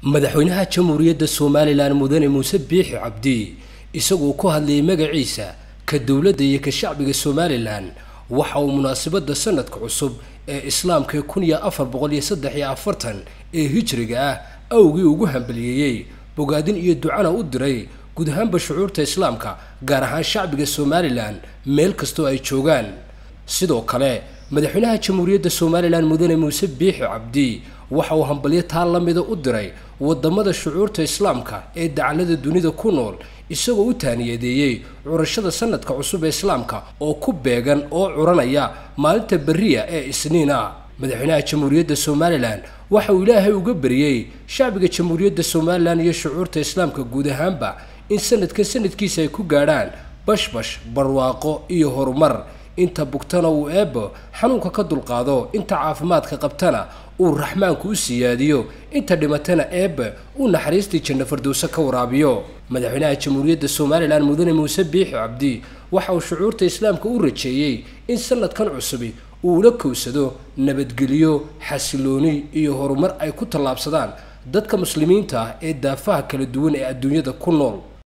madaxweynaha jamhuuriyadda somalilan mudane muuse biixi cabdi isagoo ku hadlayay magaciisa ka dowladda iyo ka shacbiga somalilan waxa uu munaasabadda sanadka cusub ee islaamka kun iyo afar boqol iyo saddex iyo afartan ee hijriga ah awgii ugu hambaliyeeyey bogaadin iyo ducana u diray guud ahaanba shucuurta islaamka gaar ahaan shacbiga somalilan meel kastoo ay joogaan sidoo kale madaxweynaha jamhuuriyadda somalilan mudane muuse biixi cabdi waxa uu hambalyo taa la mida u diray wadamada shucuurta islaamka ee dacallada dunida ku nool isagoo u taaniyadeeyey curashada sanadka cusub ee islaamka oo ku beegan oo curanaya maalinta beriya ee isniin ah madaxweynaha jamhuuriyadda somalilan waxa uu ilaahay uga beriyey shacbiga jamhuuriyadda somalilan iyo shucuurta islaamka guud ahaanba in sanadkan sanadkiisa ay ku gaadhaan bashbash barwaaqo iyo horumar inta bugtana uu eebbo xanuunka ka dulqaado inta caafimaadka qabtana uu raxmaanku u siyaadiyo inta dhimatana eebbe uu naxariistii janno fardowse ka waraabiyo madaxweynaha jamhuuriyadda somalilan mudane muuse biixi cabdi waxa uu shucuurta islaamka u rajeeyey in sanadkan cusubi uu ula kowsado nabadgelyo xasilooni iyo horumar ay ku tallaabsadaan dadka muslimiinta ah ee daafaha kala duwan ee adduunyada ku nool